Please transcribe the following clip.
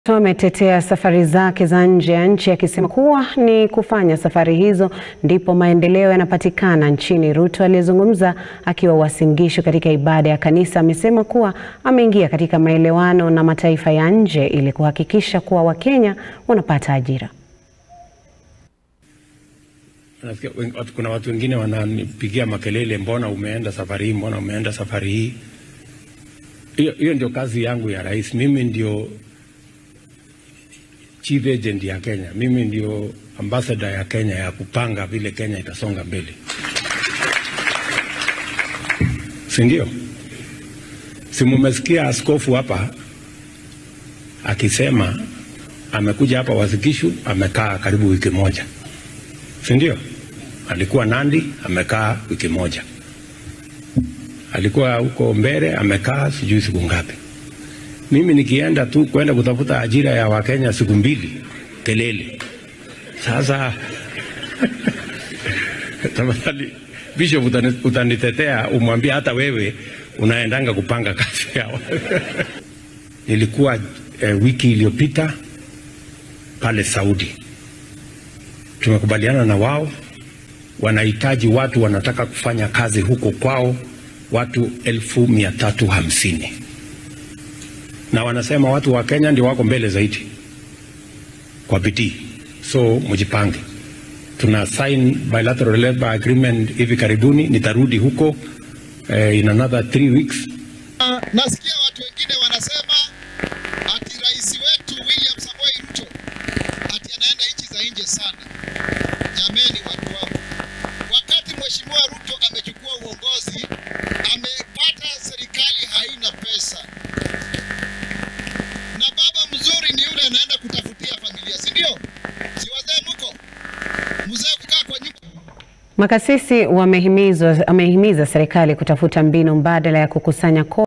Ametetea safari zake za nje ya nchi akisema kuwa ni kufanya safari hizo ndipo maendeleo yanapatikana nchini. Ruto aliyezungumza akiwa Uasin Gishu katika ibada ya kanisa amesema kuwa ameingia katika maelewano na mataifa ya nje ili kuhakikisha kuwa Wakenya wanapata ajira. Nasikia wen- kuna watu wengine wananipigia makelele, mbona umeenda safari hii, mbona umeenda safari hii. Hiyo hiyo ndio kazi yangu ya rais. Mimi ndio chief agent ya Kenya, mimi ndio ambassador ya Kenya ya kupanga vile Kenya itasonga mbele, si ndio? Si mumesikia askofu hapa akisema amekuja hapa Uasin Gishu, amekaa karibu wiki moja, si ndio? Alikuwa Nandi, amekaa wiki moja, alikuwa huko Mbere, amekaa sijui siku ngapi. Mimi nikienda tu kwenda kutafuta ajira ya Wakenya siku mbili, kelele. Sasa tafadhali Bishop, utani- utanitetea umwambie hata wewe unaendanga kupanga kazi yao. Nilikuwa eh, wiki iliyopita pale Saudi, tumekubaliana na wao, wanahitaji watu wanataka kufanya kazi huko kwao, watu elfu mia tatu hamsini na wanasema watu wa Kenya ndio wako mbele zaidi kwa bidii, so mjipange. Tuna sign bilateral labor agreement hivi karibuni, nitarudi huko eh, in another three weeks. Na- Nasikia watu wengine wanasema ati rais wetu William Samoei Ruto ati anaenda nchi za nje sana. Jameni watu wangu, wakati mheshimiwa Ruto amechukua uongozi, amepata serikali haina pesa, na baba mzuri ni yule anaenda kutafutia familia, si ndio? Si wazee mko mzee kukaa kwa nyumba Makasisi wamehimizwa wamehimiza serikali kutafuta mbinu mbadala ya kukusanya kodi